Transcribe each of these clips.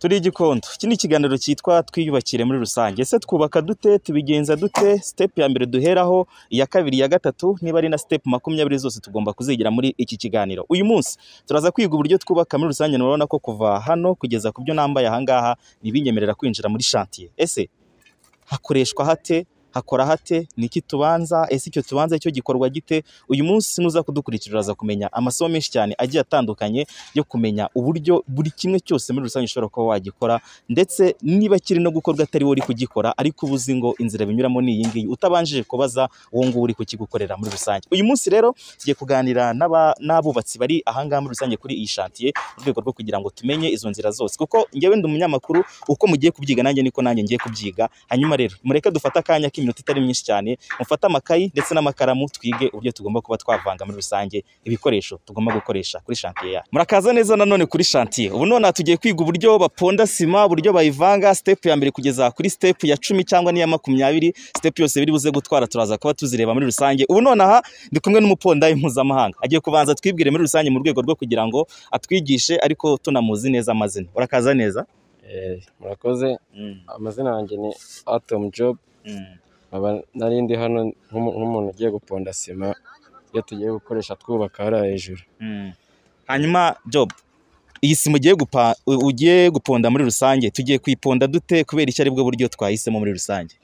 turi igikondo iki ni ikiganiro cyitwa twiyubakire muri rusange ese twubaka dute tubigenza dute sitepu ya mbere duheraho iya kabiri iya gatatu niba ari na sitepu makumyabiri zose tugomba kuzigira muri iki kiganiro uyu munsi turaza kwiga uburyo twubaka muri rusange murabona ko kuva hano kugeza ku byo nambaye ahangaha ntibinyemerera kwinjira muri shantiye ese hakoreshwa hate hakora hate niki tubanza ese icyo tubanza cyo gikorwa gite uyu munsi nuza kudukurikira uraza kumenya amasomo menshi cyane agiye atandukanye yo kumenya uburyo buri kimwe cyose muri rusange ushobora kuba wagikora ndetse niba kiri no gukorwa atari wowe uri kugikora ariko uba uzi ngo inzira binyuramo ni iyi ngiyi utabanjije kubaza uwo nguwo uri kukigukorera muri rusange uyu munsi rero tugiye kuganira n'aba- n'abubatsi bari ahangaha muri rusange kuri iyi shantiye mu rwego rwo kugira ngo tumenye izo nzira zose kuko njyewe ndi umunyamakuru uko mugiye kubyiga nanjye niko nanjye ngiye kubyiga hanyuma rero mureke dufate akanya k'iminota itari myinshi cyane mufate amakayi ndetse n'amakaramu twige uburyo tugomba kuba twavanga muri rusange ibikoresho tugomba gukoresha kuri shantiye yacu murakaza neza nanone kuri shantiye ubu nonaha tugiye kwiga uburyo baponda sima uburyo bayivanga sitepu ya mbere kugeza kuri sitepu ya cumi cyangwa n'iya makumyabiri sitepu yose biri buze gutwara turaza kuba tuzireba muri rusange ubu nonaha ndi kumwe n'umupondayi mpuzamahanga agiye kubanza twibwire muri rusange mu rwego rwo kugira ngo atwigishe ariko tunamuzi neza amazina urakaza neza Eh, murakoze amazina yanjye ni atom job nkaba narindi hano nk'umu- nk'umuntu ugiye guponda sima iyo tugiye gukoresha twubaka hariya hejuru Mm. hanyuma job iyi sima ugiye gupa u- ugiye guponda muri rusange tugiye kuyiponda dute kubera icyo aribwo buryo twahisemo muri rusange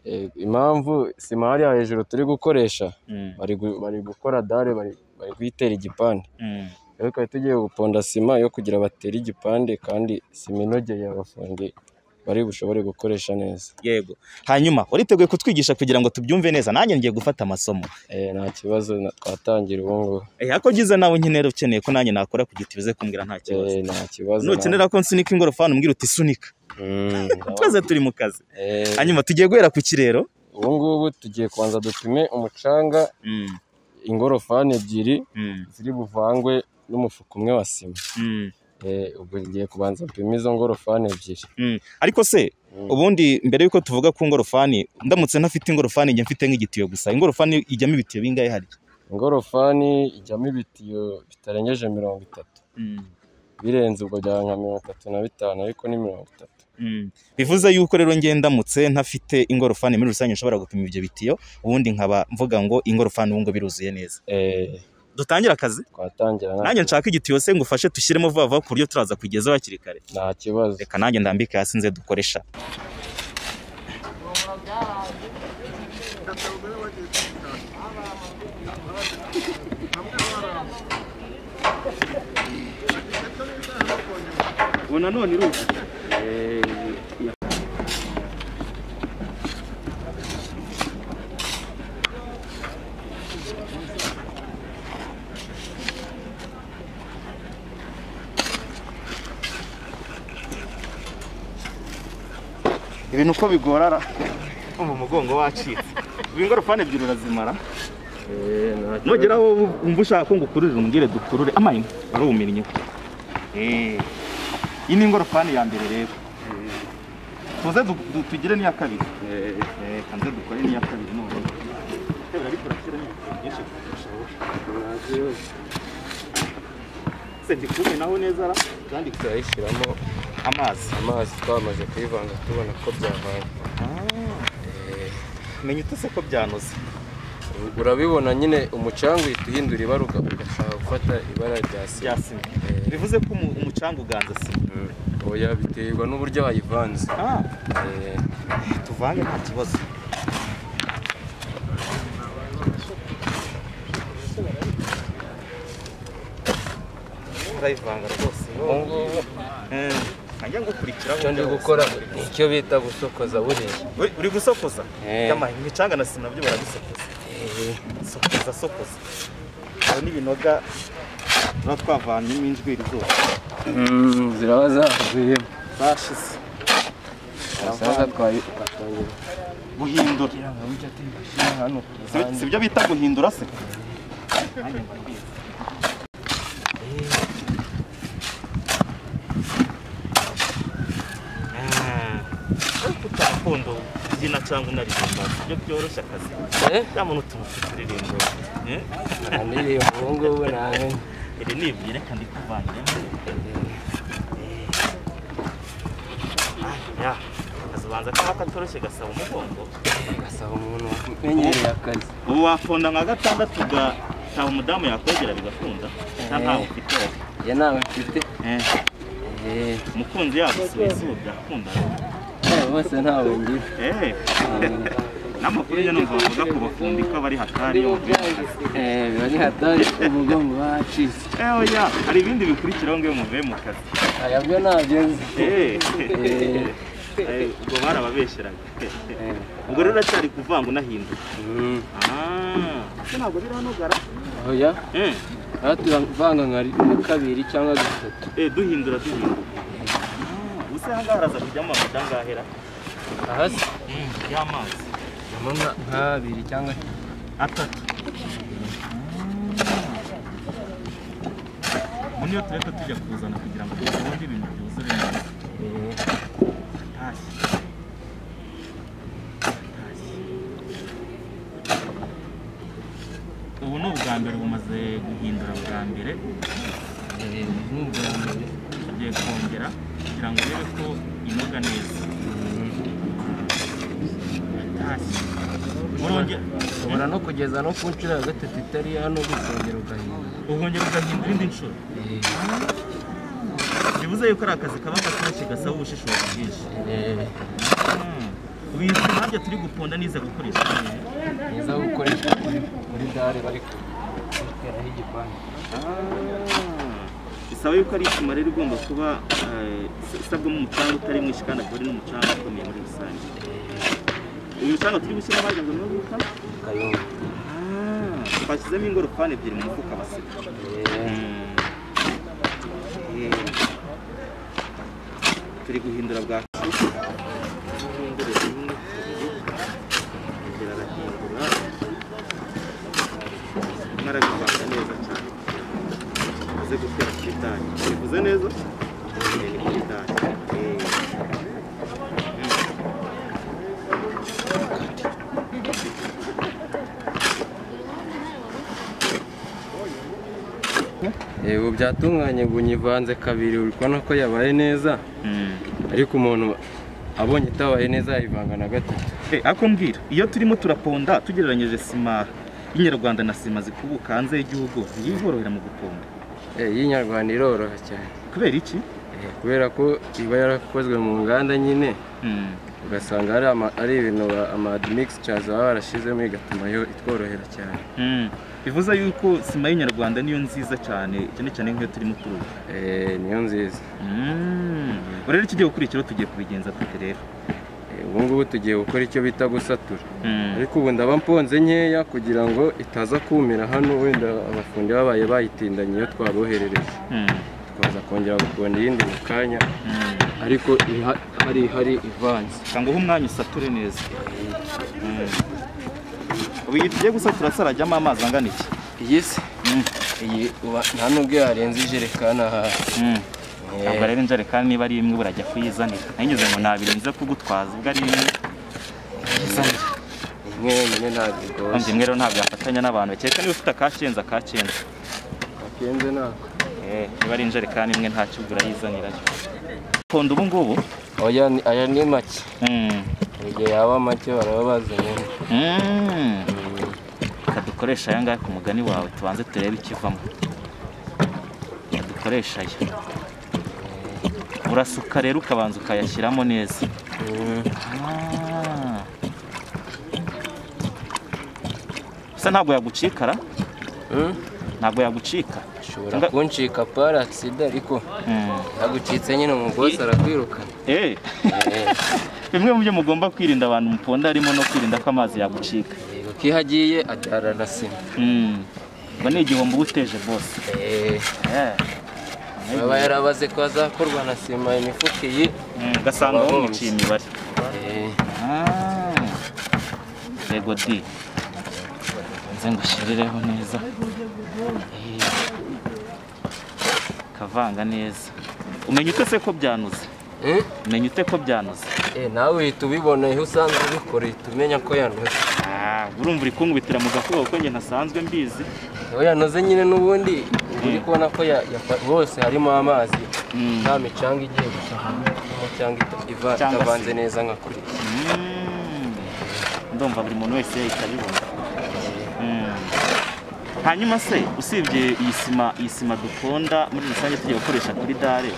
Eh, impamvu sima hariya hejuru turi gukoresha bari gu- bari gukora dare bari bari kuyitera igipande rero twari tugiye guponda sima yo kugira batere igipande kandi sima inogeye abafundi bari bushobore gukoresha neza yego hanyuma wariteguye kutwigisha kugira ngo tubyumve neza nanjye ngiye gufata amasomo Eh, nta kibazo na- twatangira ubu ngubu Eh, ako gize nawe nyine ukeneye ko nanjye nakora ku giti bize kumbwira nta kibazo Eh, nta kibazo nukenera ko nsunika ingorofani umbwira uti sunika Mm, twese turi mu kazi eh, hanyuma tugiye guhera ku kirero ubu ngubu tugiye kubanza dupime umucanga Mm, ingorofani ebyiri mm, ziri buvangwe n'umufuka umwe wa sima mm, Eh, ubwo ngiye kubanza dupime izo ngorofani ebyiri mm. ariko se Mm. ubundi mbere y'uko tuvuga ku ngorofani ndamutse ntafite ingorofani njya mfite nk'igitiyo gusa ingorofani ijyamo ibitiyo bingahe harya ingorofani ijyamo ibitiyo bitarengeje mirongo itatu birenze ubwo byaba nka mirongo itatu na bitanu ariko ni mirongo itatu bivuze yuko rero ngiye ndamutse ntafite ingorofani muri rusange nshobora gupima ibyo bitiyo ubundi nkaba mvuga ngo ingorofani ubu ngo biruzuye neza Eh, dutangire akazi twatangira nta- nanjye nshaka igitiyo se ngufashe dushyiremo vuba vuba ku buryo turaza kugezaho hakiri kare nta kibazo reka nanjye ndambike hasi nze dukoresha ibintu uko bigorara umva umugongo wacitse ubu ingorofani ebyiri urazimara nugera aho wumva ushaka ko ngukururira umbwire dukurure amayini waruminnye iyi ni ingorofani ya mbere rero tuze du- du- tugire n'iya kabiri Eh, kanze dukore n'iya kabiri none Sebura, ariko urashyiramo ibintu byinshi kurusha wowe. se ndikume naho neza ra zanditse turayishyiramo amazi amazi twamaze kuyivanga tubona ko byavanga Eh, menya utose ko byanoze urabibona nyine umucanga uhita uhindura ibara uga- ugashaka gufata ibara rya sima bya sima bivuze ko umu- umucanga uganza sima oya biterwa n'uburyo wayivanze ah Eh, tuvange nta kibazo urayivanga rwose ubu ngubu Eh, najya ngukurikiraho icyo ndi uburyo gukora ni icyo bita gusokoza buriya bose. Uri- uri gusokoza Eh. Yama, imicanga na sima nabyo barabisokoza sokoza sokoza aho n'ibinoga tuba twavanyemo injwiri zose ziraba zahagwiyemo zashize umusaza twayi- guhindura Si- si byo bita guhindura se ariko utarakondo kubyina cyangwa unaririmba ibyo byoroshye akazi Eh, ya muntu utuntu tw'uturirimbo eh? nta ndirimbo ubu ngubu ntawe iri ni ibyo reka ndikuvangiremo akazubanza kaba katoroshye gasaba umugongo gasaba umuntu umenyereye akazi ubu waponda nka gatandatu ugataha umudamu yakwegera bigakunda nta ntawe ufite wowe njye ntawe mfite Eh, umukunzi yagusuye izuba byakundana eh, bose ntawe ngira eee n'amakuru njye numva bavuga ku bafundi ko bari hatari yo Eh, biba ni hatari umugongo wacitse eee oya hari ibindi bikurikiraho ngo iyo muvuye mu kazi aya byo ntabyo nzi eee Eh, ubwo barababeshyeraga eh, ubwo rero uracyari kuvanga unahinduka mm, aaa ese ntabwo birahanagara oya eee aha turavanga nka rimwe kabiri cyangwa gatatu eee duhindura duhindura ubuse aha ngaha haraza kujyamo amata angahera aha se y'amazi ndabona nk'abiri cyangwa atatu ubu niyo tureka tujya kuzana kugira ngo dukunde ibintu byuzure neza atashye atashye ubu ni ubwa mbere bumaze guhindura bwa mbere eh, n'ubwa mbere tugiye kongera kugira ngo urebe ko inoga neza atashye urongera ushobora no kugeza no ku nshuro ya gatatu itari hano gusongera ugahinda urongera ugahindura indi nshuro bivuze yuko ari akazi kaba gatoroshye gasaba ubushishozi bwinshi Eh, wizi impamvu turi guponda niza gukoresha mwiza wo gukoreshwa kuri kuri dare bari guteraho igipangu bisaba yuko ari isima rero igomba kuba eh, isabwamo umucanga utari mwinshi kandi akaba ari n'umucanga ukomeye muri rusange uyu mucanga turi gushyiramo wagira ngo ni uw'uruka kayumba twashyizemo ingorofani ebyiri mu mufuka baseka Eh, Eh, turi guhindura bwa marabivanga neza cyane uze gutera ku idari bivuze neza Eh, ni ku idari Eh. eh, ubu byatunganye ubu nyivanze kabiri uri kubona ko yabaye neza ariko umuntu abonye itabaye neza yayivanga na gatatu Eh, ako mbwira iyo turimo turaponda tugereranyije sima y'inyarwanda na sima zikubuka hanze y'igihugu ntiyiborohera mu guponda Eh, y'inyarwanda iroroha cyane kubera iki Eh, kubera ko iba yarakozwe mu nganda nyine ugasanga ari ama- ari ibintu ba- ama mixtures baba barashyizemo igatuma yo itworohera cyane Mm. bivuze yuko sima y'inyarwanda niyo nziza cyane cyane cyane nk'iyo turimo turubaka Eh, niyo nziza Ubu rero ikigiye gukurikiraho tugiye kubigenza dute rero Eh, ubu ngubu tugiye gukora icyo bita gusatura ariko ubu ndaba mponze nkeya kugira ngo itaza kumira hano wenda abafundi babaye bayitindanye iyo twaboherereje Mm. tukaza kongera guponda iyindi mu kanya Mm. ariko iha- hari hari ivanze kanga uhe umwanya usature neza Mm. ubu iyi tugiye gusatura se harajyamo amazi angana iki iyi se Mm. iyi uba- nta n'ubwo yarenze ijerekani aha Mm. ntabwo rero injerekani niba ari imwe burajya kuyizanira nanyuze ngo nabirenze kugutwaza ubwo ari imwe yizanira imwe yonyine ntabwo kumva igoye imwe rero ntabwo yafatanya n'abantu kereka niba ufite akakenze akakenze akenze ntabwo Eh, niba ari injerekani imwe nta cyugura yizanirayo ponda ubu ngubu oya ni- aya ni make Mm. Hari igihe yaba make baraba bazanyemo Mm. reka dukoreshe aya ngaya ku mugani wawe tubanze turebe ikivamo reka dukoreshe aya urasuka rero ukabanza ukayashyiramo neza Ah. Ese ntabwo yagucikara ntabwo yagucika ushobora Nga- kuncika pari agisida ariko Mm. yagucitse nyine umugozi arakwirukana Eh, Eh. bimwe mu byo mugomba kwirinda abantu muponda harimo no kwirinda ko amazi yagucika Yego, ko iyo agiye adara na sima Mm. ngo ni igihombo uba uteje bose Eh. aba yarabaze ko azakorwa na sima imifuka iyi Mm, ugasanga Aba bamuciye bumvise. imibare Eh, Ah. yego di nze ngushirireho neza Eh. kavanga neza umenya ute se ko byanuze eh, umenya ute ko byanuze eh, nawe uhita ubibona iyo usanzwe ubikora uhita umenya ko yanoze Ah, urumva uri kunkubitira mu gakuba kuko njye ntasanzwe mbizi iyo yanoze nyine n'ubundi uba uri kubona ko ya- yafa- hose harimo amazi Mm. nta micanga igiye gusa cyangwa ita- iva- Cyangwa se- itavanze neza nka kuri Mm. ndumva buri muntu wese yahita abibona Mm. hanyuma se usibye iyi sima iyi sima dukunda muri rusange tujya gukoresha kuri dare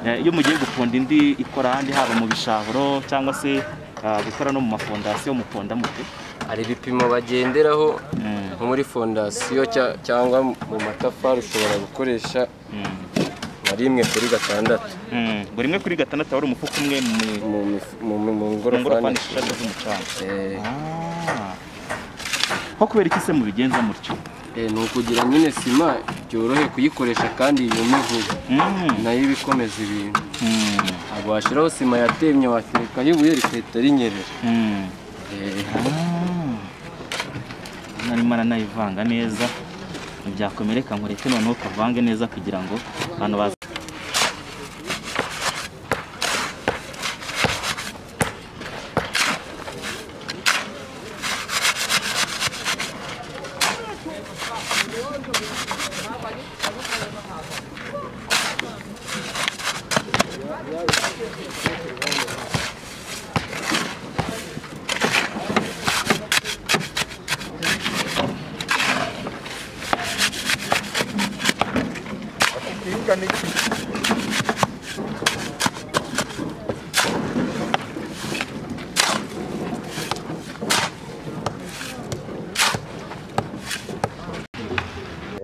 eh, iyo mugiye guponda indi ikora ahandi haba mu bishahuro cyangwa se ah, gukora no mu mafondasiyo muponda mute hari ibipimo bagenderaho Mm, nko muri fondasiyo cya- cyangwa mu matafari ushobora gukoresha mm, nka rimwe kuri gatandatu mm. buri imwe kuri gatandatu wari umufuka umwe mu- mu mif- mu- mu- mu mu ngorofani ngorofani esheshatu z'umucanga Eh, Ah. ko kubera iki se mubigenza mutyo eh, ni ukugira nyine sima byorohe kuyikoresha kandi yume vuba Mm, nayo iba ikomeza ibintu mm, ntabwo washyiraho sima yatemye waterekaho ibuye rikahita rinyerera mm. Eh, narimo aranayivanga neza ntibyakomereka ngo reke noneho kavange neza kugira ngo abantu baze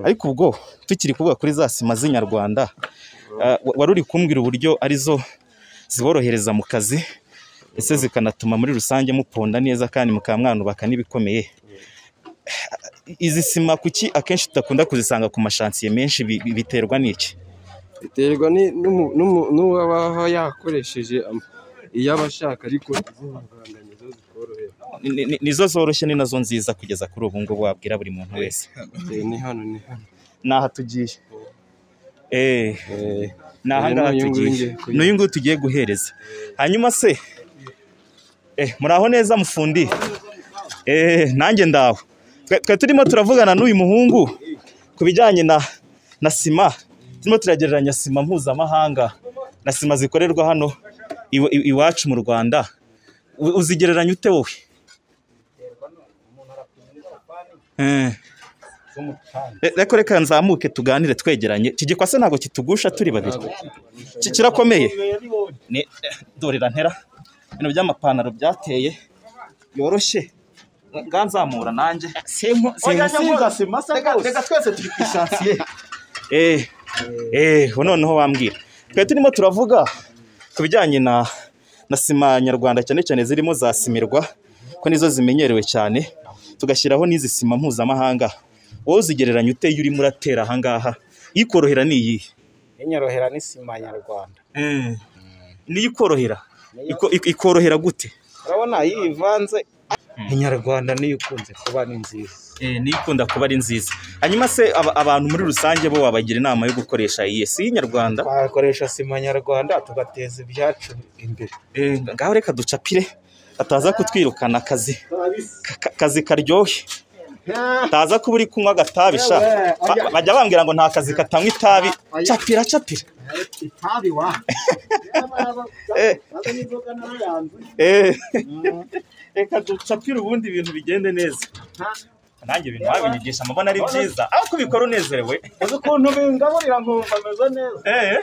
ariko ubwo tukiri kuvuga kuri za sima z'inyarwanda ah, wa- wari uri kumbwira uburyo arizo ziborohereza mu kazi ndetse zikanatuma muri rusange muponda neza kandi mukaba mwanubaka n'ibikomeye izi sima kuki akenshi tudakunda kuzisanga ku mashansiye menshi bi- bi- biterwa n'iki biterwa ni- n'umu- n'umu- n'uwaba yakoresheje am- iyo aba ashaka ariko izihanganizo zikorohera Ni- ni- nizo zoroshye ni nazo nziza kugeza kuri ubu ngubu wabwira buri muntu wese Eh, ni hano ni hano n'aha tugiye Eh, Eh, ni aha ngaha Uyu nguyu tugiye ngiye kuyiha. n'uyu nguyu tugiye guhereza hanyuma se eh, muri aho neza mufundi eh, nanjye ndaho Twe- twe turimo turavugana n'uyu muhungu ku bijyanye na na sima turimo turagereranya sima mpuzamahanga na sima zikorerwa hano iwa- i- iwacu mu rwanda U- uzigereranya ute wowe Eh. Re- reka reka nzamuke tuganire twegeranye iki gikwase ntabwo kitugusha turi babiri Ki- kirakomeye Ni- dorera ntera ibintu by'amapantaro byateye yoroshye nga nzamura nanjye simusiga sima se rwose reka twese turi ku isansiye eh eh ubu noneho bambwira twe turimo turavuga ku bijyanye na na sima nyarwanda cyane cyane zirimo za simirwa ko nizo zimenyerewe cyane tugashyiraho n'izi sima mpuzamahanga wowe uzigereranya ute iyo urimo uratera aha ngaha ikorohera ni iyihe inyorohera n'isima nyarwanda niyo ikorohera Iko- ik- ikorohera gute urabona iyo ivanze inyarwanda niyo ikunze kuba ni nziza niyo ikunda kuba ari nziza hanyuma se aba- abantu muri rusange bo wabagira inama yo gukoresha iyi si y'inyarwanda twakoresha sima nyarwanda tugateza ibyacu imbere Eh, ngaho reka ducapire ataza kutwirukana akazi Ka- ka- kazi karyohe taza kuba uri kunywa agatabi sha Ba- bajya bambwira ngo nta kazi katanywa itabi capira capira itabi wa Eh, n'inzoga narayanze eh. reka ducapire ubundi ibintu bigende neza nanjye ibintu babinyigisha amabona ari byiza aho kubikora unezerewe uzi ukuntu bingaburira nkumva meze neza Eh.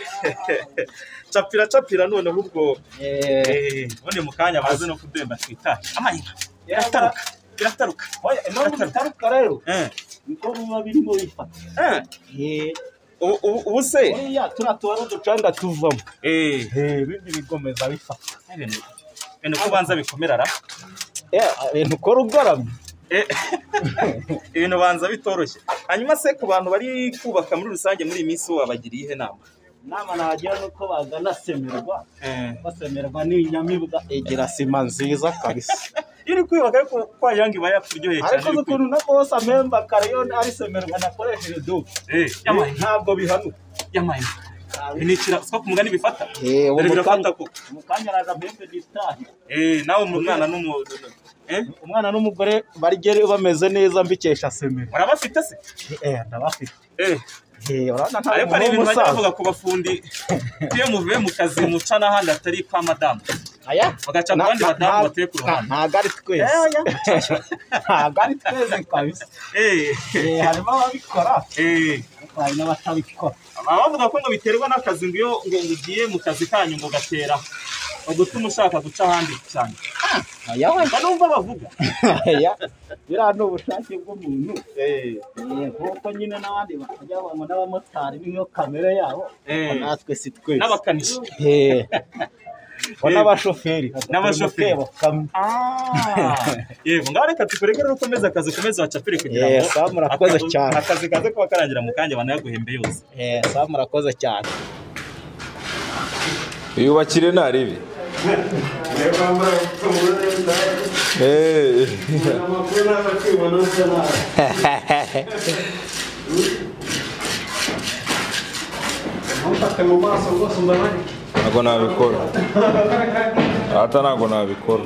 capira capira noneho ubwo Eh, ubundi mu kanya baze no kudemba twitare amanywa birataruka birataruka Oya, none bitaruka rero Eh, niko biba birimo bifata eh. Ubu- ubu- ubu se buriya turiya tubara uducanga tuvamo eh, ibindi bigomeza bifata ibintu ibintu ko ubanza bikomerara Eh, ibintu ukora ugaramye Eh, ibintu banza bitoroshye hanyuma se ku bantu bari kubaka muri rusange muri iyi minsi wabagiriye ihe nama inama nagira ni uko bagana semirwa Eh, basemerwa n'inyamibwa egera sima nziza kabisa iyo uri kwibaka ariko kwajya ngo iba yakuryoheye cyane ariko uzi ukuntu na bose amemba kare yo ari semerwa nakoresheje do Eh, yamaye ntabwo bihanuka yamaye ni ikira siko ku mugani bifata Eh, ubu dore birafata mukanya ko mukanya araza mpembe ditahe Eh, nawe mu mwana n'umu eh umwana n'umugore barigere bameze neza mbikesha semero murabafite se eh ndabafite eh ariko hari ibintu bajya bavuga ku bafundi iyo muvuye mu kazi muca n'ahandi atari kwa madamu bagaca ku bandi badamu batuye ku ruhande ntabwo ari twese ntabwo ari twese kabisa Eh, Eh, harimo ababikora eh. hari n'abatabikora baba bavuga ko ngo biterwa n'akazi ngo iyo ngo ngo ugiye mu kazi kanyu ngo gatera ugutuma ushaka guca ahandi cyane aya we mba numva bavuga aya biriya ni ubushake bw'umuntu Eh, nk'uko nyine n'abandi bakajya ngo n'abamotari niyo kamere yabo Eh. natwe si twese n'abakanishi Eh. Bo Eh. n'abashoferi N'abashoferi. Bakeba kamwe. yego ngaho reka tukurekere ukomeze akazi ukomeze wacapire kugira Eh, ngo Sam murakoze akazi- cyane akazi kaze kuba karangira mu kanya banayaguhembe yose Eh, Sam murakoze cyane yubakire ntarebe Eh. ntabwo nabikora ata ntabwo nabikora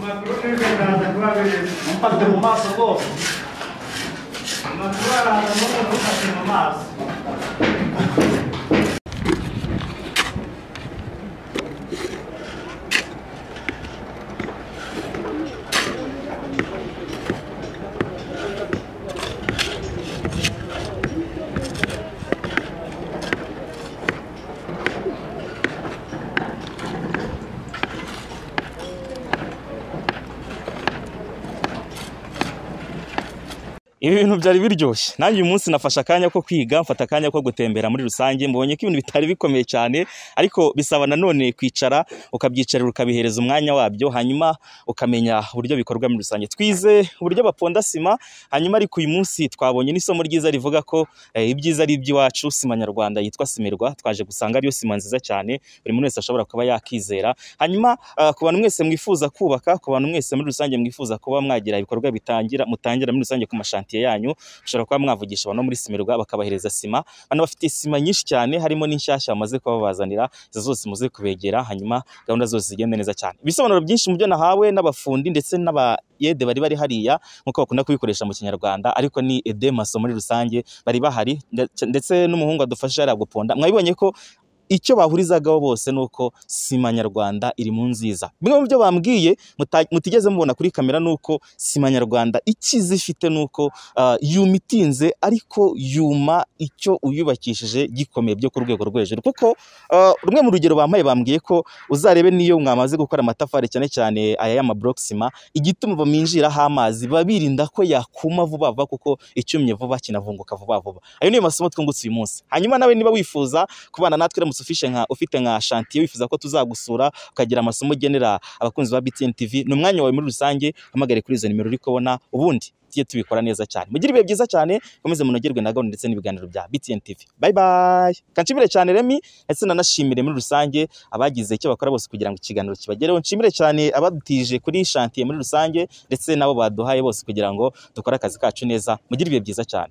ibi bintu byari biryoshye nanjye uyu munsi nafashe akanya ko kwiga mfata akanya ko gutembera muri rusange mbonye ko ibintu bitari bikomeye cyane ariko bisaba nanone kwicara ukabyicarira ukabihereza umwanya wabyo hanyuma ukamenya uburyo bikorwa muri rusange twize uburyo baponda sima hanyuma ariko uyu munsi twabonye n'isomo ryiza rivuga ko eh, ibyiza ari iby'iwacu sima nyarwanda yitwa simirwa twaje gusanga ariyo sima nziza cyane buri muntu wese ashobora kuba yakizera hanyuma ah, ku bantu mwese mwifuza kubaka ku bantu mwese muri rusange mwifuza kuba mwagira ibikorwa bitangira mutangira muri rusange ku mashantiye yanyu ushobora kuba mwavugisha abantu muri simirwa bakabahereza sima bano bafite sima nyinshi cyane harimo n'inshyashya bamaze kuba babazanira izo zose muze kubegera hanyuma gahunda zose zigende neza cyane ibisobanuro byinshi mu byo nahawe n'abafundi ndetse n'aba yede bari bari hariya nk'uko bakunda kubikoresha mu kinyarwanda ariko ni edemaso muri rusange bari bahari ndetse- ndetse n'umuhungu adufasha yari guponda mwabibonye ko icyo bahurizagaho bose ni uko sima nyarwanda iri mu nziza bimwe mu byo bambwiye muta- mutigeze mubona kuri kamera ni uko sima nyarwanda icyiza ifite ni uko ah, yuma itinze ariko yuma icyo uyubakishije gikomeye byo ku rwego rwo hejuru kuko ah, rumwe mu rugero bampaye bambwiye ko uzarebe n'iyo mwamaze gukora amatafari cyane cyane aya y'amablock sima igituma baminjiraho amazi biba birinda ko yakuma vuba vuba kuko icyumye vuba kinavunguka vuba vuba ayo niyo masomo twungutse uyu munsi hanyuma nawe niba wifuza kubana natwe uramutse ufishe nka ufite nka shantiye wifuza ko tuzagusura ukagira amasomo ugenera abakunzi ba BTN TV ni umwanya wawe muri rusange hamagare kuri izo nimero uri kubona ubundi tujye tubikora neza cyane mugire ibihe byiza cyane mukomeze munogerwe na gahunda ndetse n'ibiganiro bya BTN TV bye bye kanshimire cyane Remy ndetse nanashimire muri rusange abagize icyo bakora bose kugira ngo ikiganiro kibagereho nshimire cyane abadutije kuri shantiye muri rusange ndetse nabo baduhaye bose kugira ngo dukore akazi kacu neza mugire ibihe byiza cyane